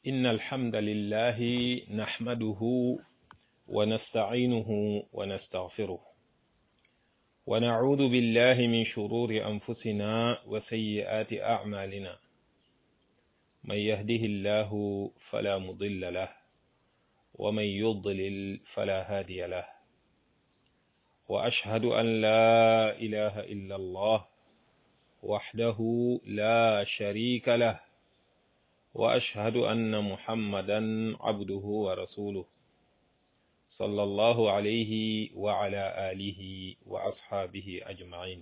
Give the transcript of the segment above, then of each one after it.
إن الحمد لله نحمده ونستعينه ونستغفره ونعوذ بالله من شرور أنفسنا وسيئات أعمالنا من يهده الله فلا مضل له ومن يضلل فلا هادي له وأشهد أن لا إله إلا الله وحده لا شريك له واشهد ان محمدا عبده ورسوله صلى الله عليه وعلى اله واصحابه اجمعين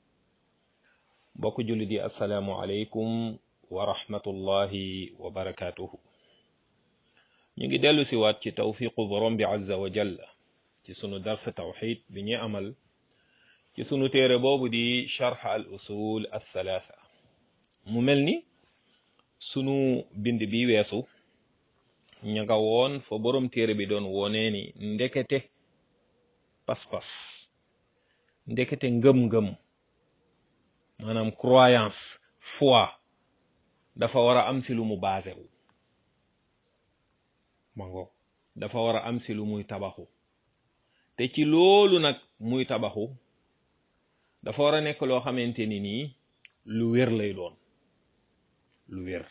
mbokk julli di assalaamu aleykum wa rahmatullahi wa barakatuhu ñu ngi dellu si waat ci tawfiqu borom bi azza wa jalla ci sunu darsa tawxid bi ñuy amal ci sunu téere boobu di charx al usul al thalatha mu mel ni sunu bind bi weesu ña nga woon fa borom téere bi doon wonee ni ndekete pas-pas ndekete ngëm-ngëm maanaam croyance foi dafa war a am si lu mu basé wu mango dafa war a am si lu muy tabaxu te ci loolu nag muy tabaxu dafa war a nekk loo xamante ni nii lu wér lay doon lu wér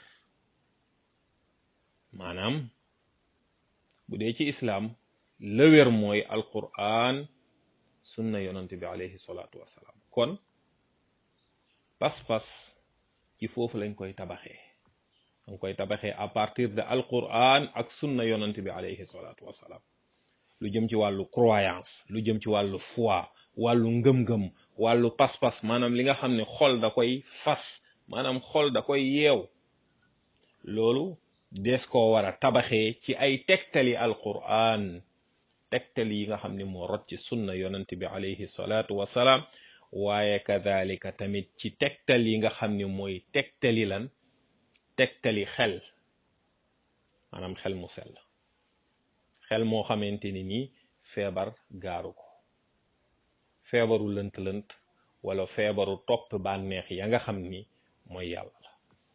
maanaam bu dee ci islaam la wér mooy alquran sunna yonante bi alayhi salaatu wasalaam kon pas-pas ci foofu lañ koy tabaxee dañ koy tabaxee à partir de alquran ak sunna yonante bi alayhi salaatu wasalaam lu jëm ci wàllu croyance lu jëm ci wàllu foi wàllu ngëm-ngëm wàllu pas-pas maanaam li nga xam ne xol da koy fas maanaam xol da koy yeew loolu des koo war a tabaxee ci ay tegtali alquran tegtali yi nga xam ne moo rot ci sunna yonent bi alayhi salaatu wasalaam waaye kadhalika tamit ci tegtal yi nga xam ne mooy tegtali lan tegtali xel maanaam xel mu sell xel moo xamante ni nii feebar gaaru ko feebaru lënt-lënt wala feebaru topp bànneex ya nga xam ni mooy yàlla la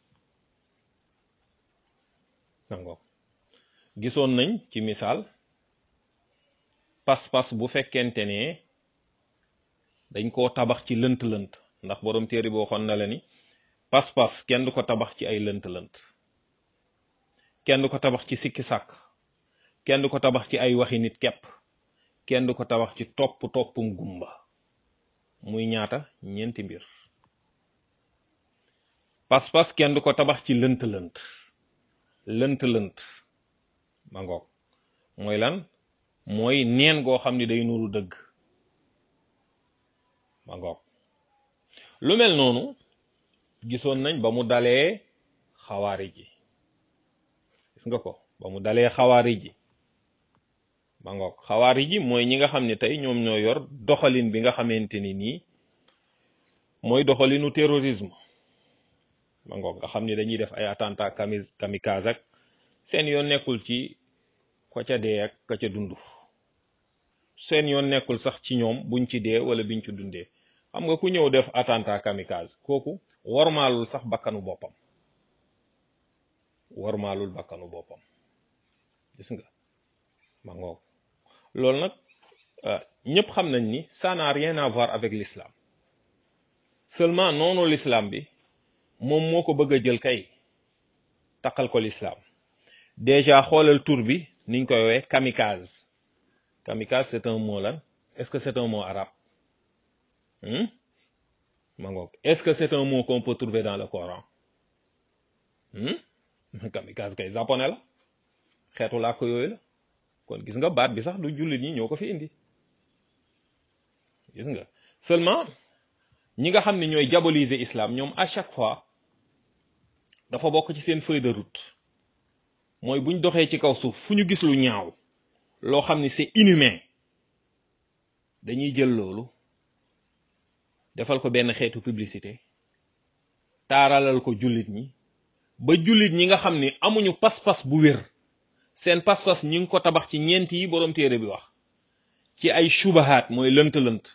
nango gisoon nañ ci misaal pas-pas bu fekkente ne dañ koo tabax ci lënt-lënt ndax borom téere bi waxoon na la ni pas-pas kenn du ko tabax ci ay lënt-lënt kenn du ko tabax ci sikki sàkk kenn du ko tabax ci ay waxi nit kepp kenn du ko tabax ci topp toppum gumba muy ñaata ñeenti mbir pas-pas kenn du ko tabax ci lënt-lënt lënt-lënt ma ngoog mooy lan mooy neen goo xam ni day nuru dëgg ma ngoog lu mel noonu gisoon nañ ba mu dalee xawaari ji gis nga ko ba mu dalee xawaari ji ma ngoog xawaari ji mooy ñi nga xam ne tey ñoom ñoo yor doxalin bi nga xamante ni nii mooy doxalinu terrorisme ma ngoog nga xam ni dañuy def ay attentat kamis kamikaze ak seen yoon nekkul ci ko ca dee ak ka ca dund seen yoon nekkul sax ci ñoom buñ ci dee wala biñ ci dundee xam nga ku ñëw def attentat kamikaze kooku warmaalul sax bakkanu boppam warmaalul bakkanu boppam gis nga ma ngoog loolu nag ñëpp xam nañ ni ça n'a rien à voir avec l'islam seulement noonu l'islam bi moom moo ko bëgg a jël kay taqal ko l'islam déjà xoolal tur bi niñ koy woowee kamikaze kamikaze c'est un mot lan est-ce que c'est un mot arabe ma ngoog est-ce que c'est un mot qu'on peut trouver dans le Coran kamikaze kay japonais la xeetu làkk yooyu la kon gis nga baat bi sax du jullit ñi ñoo ko fi indi gis nga seulement ñi nga xam ne ñooy diaboliser islam ñoom à chaque fois dafa bokk ci seen feuille de route mooy buñ doxee ci kaw suuf fu ñu gis lu ñaaw loo xam ni c'est inhumain dañuy jël loolu defal ko benn xeetu publicité taaralal ko jullit ñi ba jullit ñi nga xam ni amuñu pas-pas bu wér seen pas-pas ñi ngi ko tabax ci ñeent yi boroom téere bi wax ci ay shubahaat mooy lënt-lënt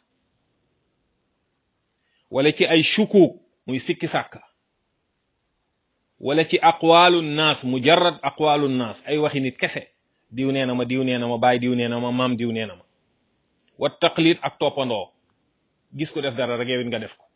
wala ci ay shukuk muy sikki sàkka wala ci aqwalu naas mujarrad aqwalu naas ay waxi nit kese diw nee na ma diw nee na ma baay diw nee na ma maam diw nee na ma wa taqlid ak toppandoo gis ko def dara rek yow it nga def ko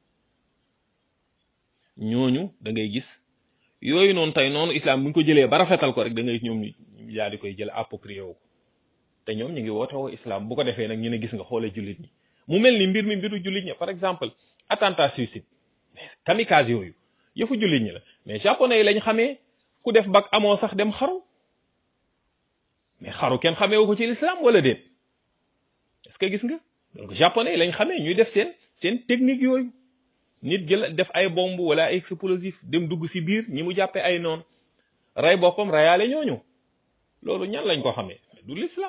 ñooñu da ngay gis yooyu noonu tey noonu islam bu ñu ko jëlee ba rafetal ko rek da ngay ñoom ñu daal di koy jël approprié wu ko te ñoom ñu ngi woote woo islam bu ko defee nag ñu ne gis nga xoolee jullit ñi mu mel ni mbir mi mbiru jullit ñi par exemple attentat suicide kamikaze yooyu yëfu jullit ñi la mais japonais yi lañ xamee ku def bag amoo sax dem xaru mais xaru kenn xamee wu ko ci l'islam wala déet est-ce que gis nga donc japonais yi lañ xamee ñuy def seen seen technique yooyu nit jël def ay bombe wala ay explosif dem dugg ci biir ñi mu jàppee ay noon rey boppam reyaale ñooñu loolu ñan lañ ko xamee du l'islam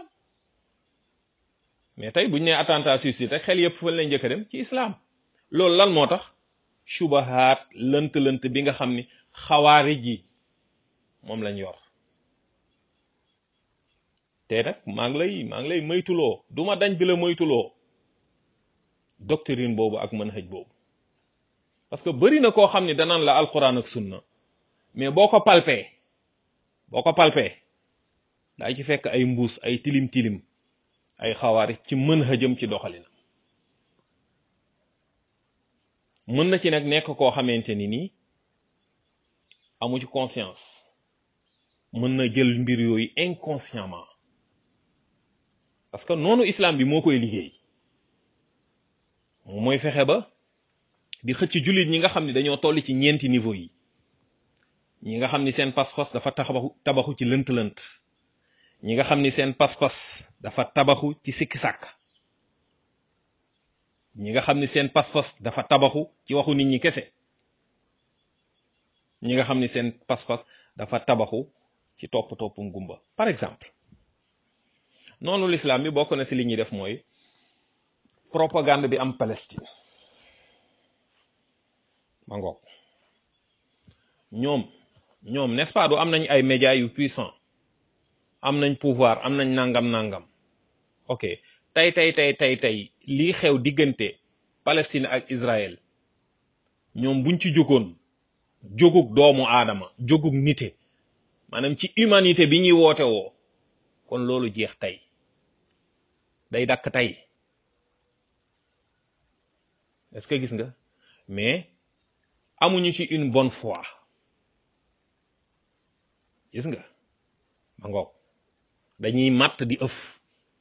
mais tey buñ nee attentat suicide rek xel yëpp fan lañ njëkk a dem ci islam loolu lan moo tax subahaat lënt-lënt bi nga xam ni xawaarij yi moom lañ yor te nag maa ngi lay maa ngi lay moytuloo du ma dañ di la moytuloo doctrine boobu ak manhaj boobu parce que bëri na koo xam ni danaan la alquran ak sunna mais boo ko palpee boo ko palpee daa ci fekk ay mbuus ay tilim tilim ay xawaari ci manhajam ci doxalinam mën na ci nag nekk koo xamante ni nii amu ci conscience mën na jël mbir yooyu inconsciemment parce que noonu islam bi moo koy liggéey moom mooy fexe ba di xëcc jullit ñi nga xam ne dañoo toll ci ñeenti niveau yi ñi nga xam ni seen pas-pas dafa tabaxu tabaxu ci lënt-lënt ñi nga xam ni seen pas-pas dafa tabaxu ci sikki sàkk ñi nga xam ni seen pas-pas dafa tabaxu ci waxu nit ñi kese ñi nga xam ni seen pas-pas dafa tabaxu ci topp toppum gumba par exemple noonu l'islam bi bokk na ci li ñuy def mooy propagande bi am Palestine ma ngoog ñoom ñoom n'est-ce pas du am nañ ay médias yu puissant am nañ pouvoir am nañ nangam nangam ok tey tey tey tey tey lii xew diggante Palestine ak Israël ñoom buñ ci jógoon jógug doomu aadama jógug nite maanaam ci humanité bi ñuy woote woo kon loolu jeex tey day dakk tey est-ce que gis nga mais amuñu ci une bonne foi gis nga ma ngoog dañuy matt di ëf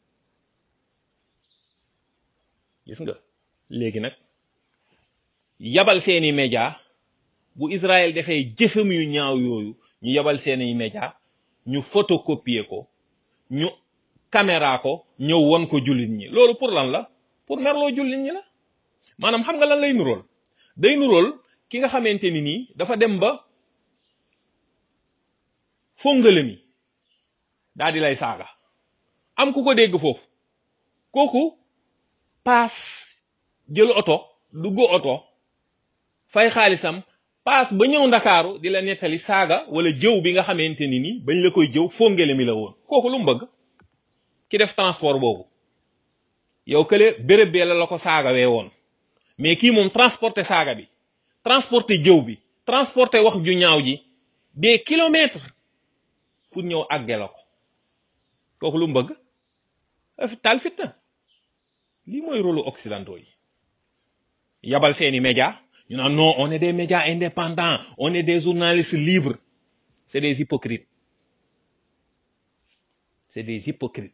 gis nga léegi nag yabal seeni média bu Israël defee jëfam yu ñaaw yooyu ñu yabal seeni média ñu photocopier ko ñu caméra ko ñëw won ko jullit ñi loolu pour lan la pour merloo jullit ñi la maanaam xam nga lan lay nurool day nurool ki nga xamante ni nii dafa dem ba fongale mi daal di lay saaga am ku ko dégg foofu kooku paas jël oto dugg oto fay xaalisam paas ba ñëw ndakaaru di la nettali saaga wala jëw bi nga xamante ni nii bañ la koy jëw fongale mi la woon kooku lu mu bëgg ki def transport boobu yow kële béréb bee la la ko saaga wee woon mais kii moom transporter saaga bi transporter jëw bi transporter wax ju ñaaw ji des kilomètres pour ñëw àgge la ko kooku lu mu bëgg taal fitna lii mooy rôle occidentaux yi yabal seeni média ñu naan non on est des médias indépendants on est des journalistes libres c'est des hypocrites c'est des hypocrites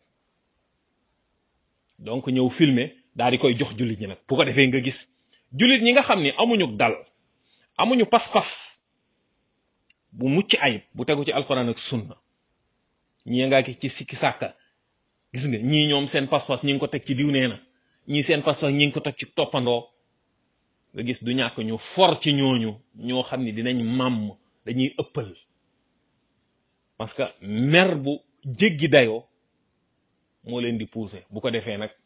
donc ñëw filmer daal di koy jox jullit ñi nag bu ko defee nga gis jullit ñi nga xam ni amuñu dal amuñu pas-pas bu mucc ayib bu tegu ci alxuraan ak sunna ñii ngaa ki ci sikki sàkka gis nga ñii ñoom seen pas-pas ñi ngi ko teg ci diw nee na ñii seen pas-pas ñi ngi ko teg ci toppandoo nga gis du ñàkk ñu for ci ñooñu ñoo xam ni dinañ màmm dañuy ëppal parce que mer bu jéggi dayoo moo leen di pousser bu ko defee nag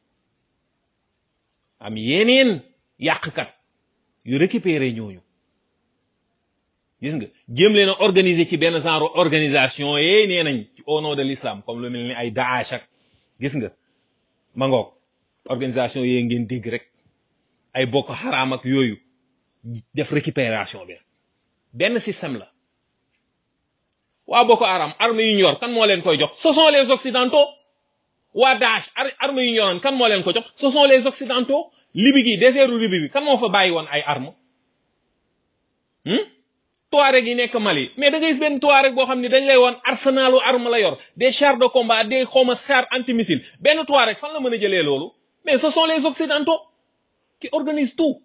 am yeneen yàqkat yu récupérer ñooñu gis nga jéem leen a organiser ci benn genre organisation yee nee nañ ci au nom de l'islam comme lu mel ni ay Daesh ak gis nga ma ngoog organisation yee ngeen dégg rek ay Boko Haram ak yooyu def récupération bi benn système la waa Boko Haram armes yu ñu yor kan moo leen koy jox ce sont les occidentaux waa Daesh armes yu ñu yoroon kan moo leen ko jox ce sont les occidentaux Libye gi désertu Libye bi kan moo fa bàyyi woon ay armes Touareg yi nekk Mali mais da ngay gis benn Touareg boo xam ne dañ lay woon arsenalu arme la yor des chars de combat des xawma chars antimissile benn Touareg fan la mën a jëlee loolu mais ce sont les occidentaux qui organisent tout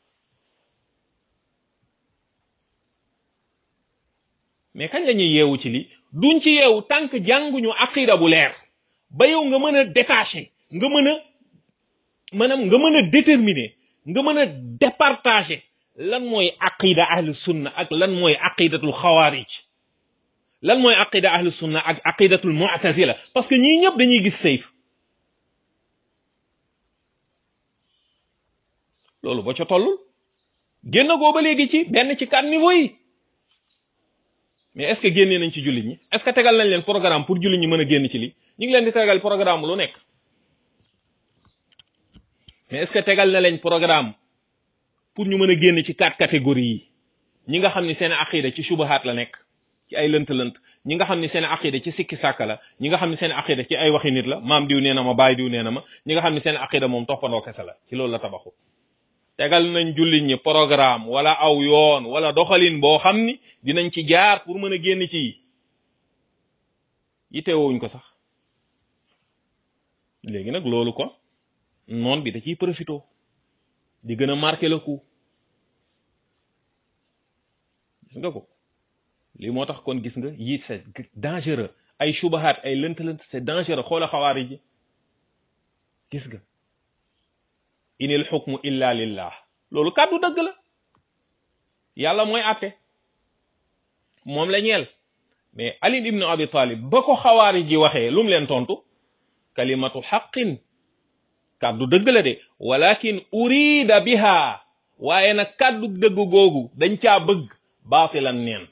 mais kañ la ñuy yeewu ci li duñ ci yeewu tant que jànguñu aqida bu leer ba yow nga mën a détacher nga mën a maanaam nga mën a déterminer nga mën a départager lan mooy aqida ahlu sunna ak lan mooy aqidatul xawaarij lan mooy aqida ahlu sunna ak aqidatul mu'tazila parce que ñii ñëpp dañuy gis sayf loolu boo ca tollul génn goo ba léegi ci benn ci quatre niveaux yi mais est ce que génnee nañ ci jullit ñi est ce que tegal nañ leen programme pour jullit ñi mën a génn ci li ñu ngi leen di tegal programme lu nekk mais est ce que tegal na leen programme pour ñu mën a génn ci quatre catégories yi ñi nga xam ni seen aqida ci subahaat la nekk ci ay lënt-lënt ñi nga xam ni seen aqida ci sikki sàkka la ñi nga xam ni seen aqida ci ay waxi nit la maam diw nee na ma baay diw nee na ma ñi nga xam ni seen aqida moom toppandoo kese la ci loolu la tabaxu tegal nañ jullit ñi programme wala aw yoon wala doxalin boo xam ni dinañ ci jaar pour mën a génn ci yitewuñ ko sax léegi nag loolu kon noon bi da ciy profito di gën a marqué le coup gis nga ko lii moo tax kon gis nga yi c'est dangereux ay subahaat ay lënt-lënt c'est dangereux xoola xawaari ji gis nga inil xukmu illa lillah loolu kàddu dëgg la yàlla mooy àtte moom la ñeel mais ali ibnu abi talib ba ko xawaari ji waxee lu mu leen tontu kalimatu xaqin kàddu dëgg la de walakin urida biha waaye nag kàddu dëgg googu dañ caa bëgg baatilan neen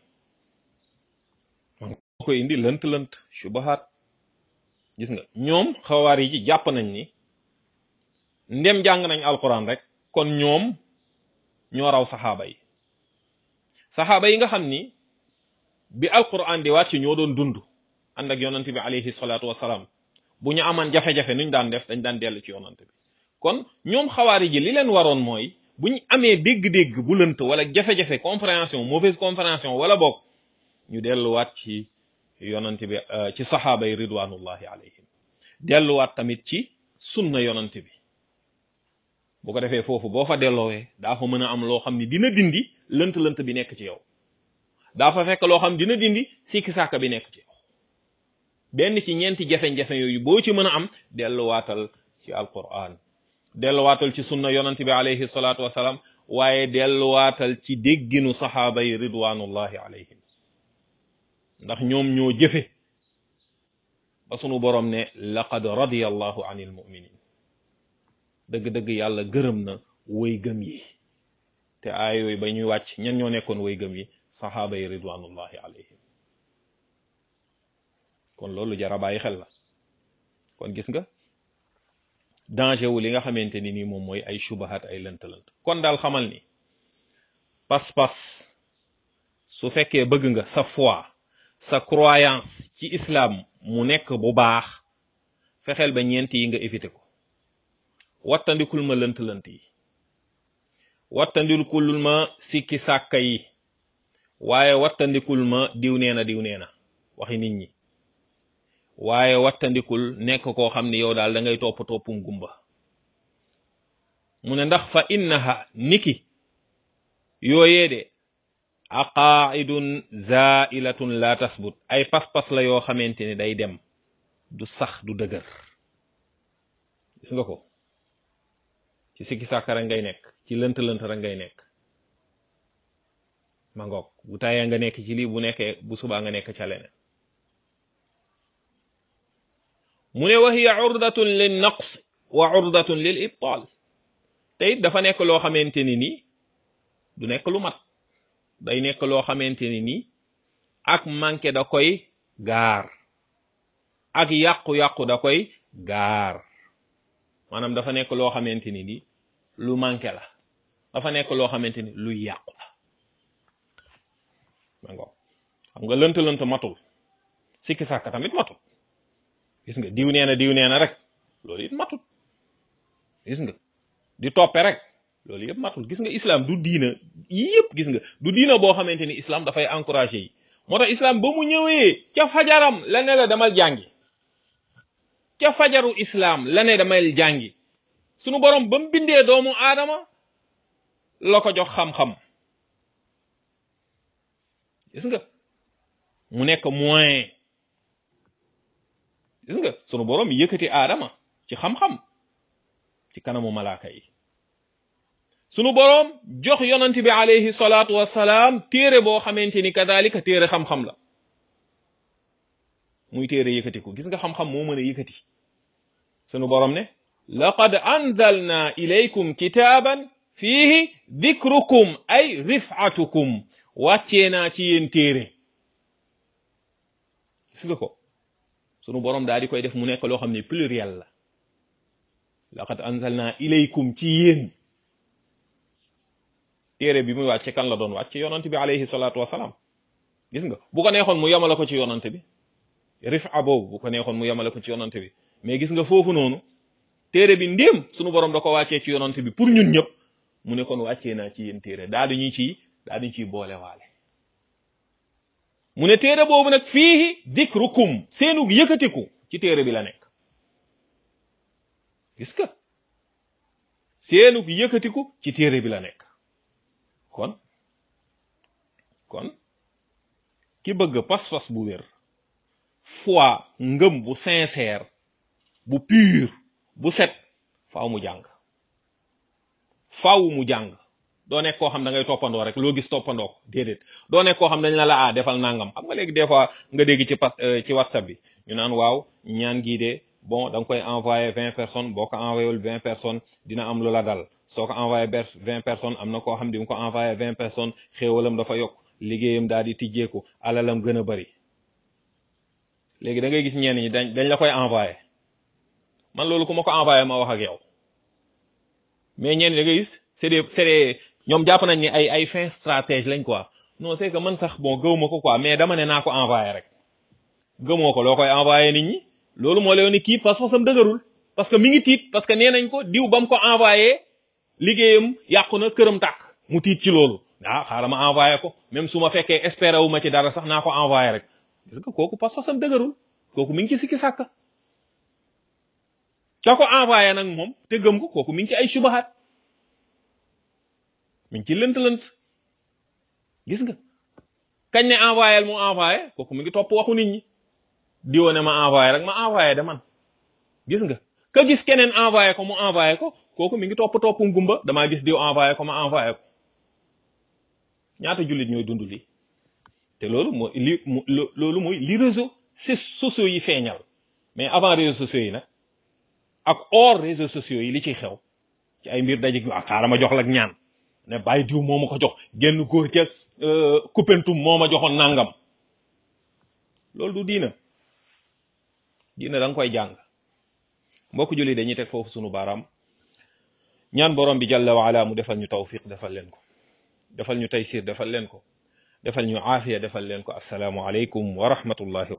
moo koy indi lënt lënt subahaat gis nga ñoom xawaari ji jàpp nañ ni ndem jàng nañ alquran rek kon ñoom ñoo raw saxaaba yi saxaaba yi nga xam ni bi alquran di wàcc ñoo doon dund ànd ak yonante bi alayhi salaatu wasalaam bu ñu amaan jafe-jafe nuñ daan def dañ daan dellu ci yonante bi kon ñoom xawaari ji li leen waroon mooy bu ñu amee dégg-dégg bu lënt wala jafe-jafe compréhension mauvaise compréhension wala boog ñu delluwaat ci yonante bi ci saxaaba yi ridwanullahi alayhim delluwaat tamit ci sunna yonante bi bu ko defee foofu boo fa delloowee daa fa mën a am loo xam ni dina dindi lënt-lënt bi nekk ci yow daa fa fekk loo xam dina dindi sikki sàkka bi nekk ci yow benn ci ñeenti jafe-jafe yooyu boo ci mën a am delluwaatal ci alquran delluwaatal ci sunna yonante bi alayhi salaatu wasalaam waaye delluwaatal ci dégginu saxaaba yi ridwanullahi alayhim ndax ñoom ñoo jëfe ba sunu borom ne laqad radiyallahu anil muminin dëgg-dëgg yàlla gërëm na woy gëm yi te aay yooyu ba ñuy wàcc ñan ñoo nekkoon woy gëm yi saxaaba yi ridwanullahi alayhim kon loolu jara bàyyi xel la kon gis nga danger wu li nga xamante ni nii moom mooy ay subahat ay lënt-lënt kon daal xamal ni pas-pas su fekkee bëgg nga sa foi sa croyance ci islam mu nekk bu baax fexeel ba ñeent yi nga éviter ko wattandikul ma lënt-lënt yi wattandikul ma sikki sàkka yi waaye wattandikul ma diw nee na diw nee na waxi nit ñi waaye wattandikul nekk koo xam ne yow daal da ngay topp toppum gumba mu ne ndax fa innaha niki yooyee de aqaidun zailatun la tasbut ay pas-pas la yoo xamante ne day dem du sax du dëgër gis nga ko ci sikki sàkka rek ngay nekk ci lënt-lënt rek ngay nekk ma ngoog bu tayee nga nekk ci lii bu nekkee bu subaa nga nekk ca leneen mu ne wa hiya urdatun lin naqs wa urdatun lil ibtal te it dafa nekk loo xamante ni nii du nekk lu mat day nekk loo xamante ni nii ak manqué da koy gaar ak yàqu-yàqu da koy gaar maanaam dafa nekk loo xamante ni nii lu manqué la dafa nekk loo xamante ni luy yàqu la ma ngo xam nga lënt lënt matul sikki sàkk tamit matul gis nga diw nee na diw nee na rek loolu it matul gis nga di toppe rek loolu yëpp matul gis nga islam du diina yii yëpp gis nga du diina boo xamante ni islam dafay encouragé yi moo tax islam ba mu ñëwee ca fajaram la ne la demal jàngi ca fajaru islam la ne demal jàngi sunu borom ba mu bindee doomu aadama la ko jox xam-xam gis nga mu nekk moyen gis nga sunu borom yëkkati aadama ci xam-xam ci kanamu malaaka yi sunu boroom jox yonent bi alayhi salaatu wassalaam téere boo xamante ni kadalika téere xam-xam la muy téere yëkkatiku gis nga xam-xam moo mën a yëkkati sunu boroom ne laqad anzalna ilaykum kitaaban fiihi dikrukum ay rifatukum wàccee naa ci yéen téere gis nga ko sunu boroom daal di koy def mu nekk loo xam ne pluriel la laqad anzalna ilaykum ci yéen téere bi muy wàcce kan la doon wàcce yonant bi alayhi salaatu wasalaam gis nga bu ko neexoon mu yemale ko ci yonant bi rifa boobu bu ko neexoon mu yemale ko ci yonant bi mais gis nga foofu noonu téere bi ndéem sunu borom da ko wàccee ci yonant bi pour ñun ñëpp mu ne kon wàccee naa ci yéen téere daal di ñu ciy daal di ciy boole waale mu ne téere boobu nag fii dikrukum seenu yëkkatiku ci téere bi la nekk gis nga seenu yëkkatiku ci téere bi la nekk kon kon ki bëgg pas-pas bu wér foi ngëm bu sincère bu pur bu set faaw mu jàng faaw mu jàng doo nekk koo xam da ngay toppandoo rek loo gis toppandoo ko déedéet doo nekk koo xam dañ la la ah defal nangam xam nga léegi des fois nga dégg ci pas ci whatsapp bi ñu naan waaw ñaan gii de bon da nga koy envoyé vingt personnes boo ko envoyé wul vingt personnes dina am lu la dal soo ko envoyé vingt personnes am na koo xam di nga ko envoyé vingt personnes xéewalam dafa yokk liggéeyam daal di tijjeeku alalam gën a bari léegi da ngay gis ñenn ñi dañ dañ la koy envoyé man loolu ku ma ko envoyé ma wax ak yow mais ñenn da ngay gis c'est des c'est des ñoom jàpp nañ ni ay ay fin stratège lañ quoi non c'est que man sax bon gëwuma ko quoi mais dama ne naa ko envoyé rek gëmoo ko loo koy envoyé nit ñi loolu moo lay ni kii parce que sam dëgërul parce que mi ngi tiit parce que nee nañ ko diw ba mu ko envoyé liggéeyam yàqu na këram tàkk mu tiit ci loolu ah xaaral ma envoyé ko même su ma fekkee espéré wu ma ci dara sax naa ko envoyé rek gis nga kooku parce que sam dëgërul kooku mi ngi ci sikki sàkk ka ko envoyé nag moom te gëm ko kooku mi ngi ci ay subahat mi ngi ci lënt-lënt gis nga kañ ne envoyé mu envoyé kooku mi ngi topp waxu nit ñi diwo ne ma envoyé rek ma envoyé de man gis nga ka gis keneen envoyé ko mu envoyé ko kooku mi ngi topp topp ngumba damaa gis diw envoyé ko ma envoyé ko ñaata jullit ñooy dund lii te loolu mooy li loolu mooy li réseau sociaux yi feeñal mais avant réseaux sociaux yi nag ak hors réseaux sociaux yi li ciy xew ci ay mbir daje ak xaaral ma jox la ak ñaan ne bàyyi diw moo ma ko jox genn góor ca Koupentoum moo ma joxoon nangam loolu du diina diina da nga koy jàng mbokk julli dañuy teg foofu sunu baaraam ñaan borom bi jalla wa ala mu defal ñu tawfiq defal leen ko defal ñu taysir defal leen ko defal ñu aafiya defal leen ko assalaamu aleykum wa rahmatullahi